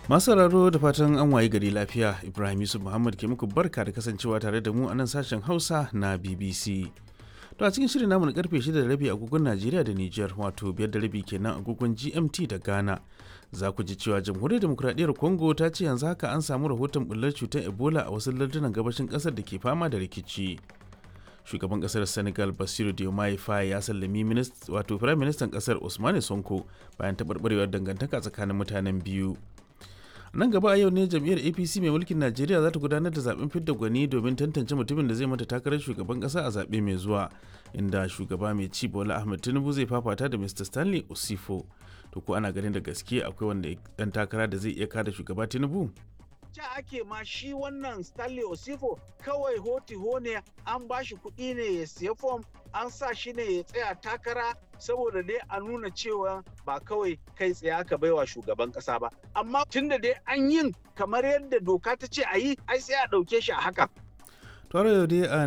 Masu sauraro da fatan an waye gari lafiya Ibrahim Yusuf Muhammad ke muku barka da kasancewa tare da mu a nan sashen Hausa na BBC. To a cikin shirin namu na karfe 6 da rabi agogon Najeriya da Nijar wato biyar da rabi kenan agogon GMT da Ghana. Za ku ji cewa Jamhuriyar Demokuraɗiyyar Congo ta ce yanzu haka an samu rahoton bullar cutar Ebola a wasu lardunan gabashin ƙasar da ke fama da rikici. Shugaban ƙasar Senegal Basiru Diomaye Faye ya sallami wato Firayim Ministan ƙasar Usmane Sonko bayan taɓarɓarewar dangantaka tsakanin mutanen biyu. nan gaba a yau ne jam'iyyar apc mai mulkin najeriya za ta gudanar da zaben fidda gwani domin tantance mutumin da zai mata takarar shugaban kasa a zaɓe mai zuwa inda shugaba mai ci bola ahmed tinubu zai fafata da mr stanley osifo to ko ana ganin da gaske akwai wanda dan takara da zai iya kada shugaba tinubu ja ake ma shi wannan stanley osifo kawai hoti ne an ba shi kuɗi ne ya siya fom an sa shi ne ya tsaya takara saboda dai a nuna cewa ba kawai kai tsaye aka baiwa shugaban kasa ba amma tunda dai an yin kamar yadda doka ta ce a yi ai sai a ɗauke shi a haka tare yau dai a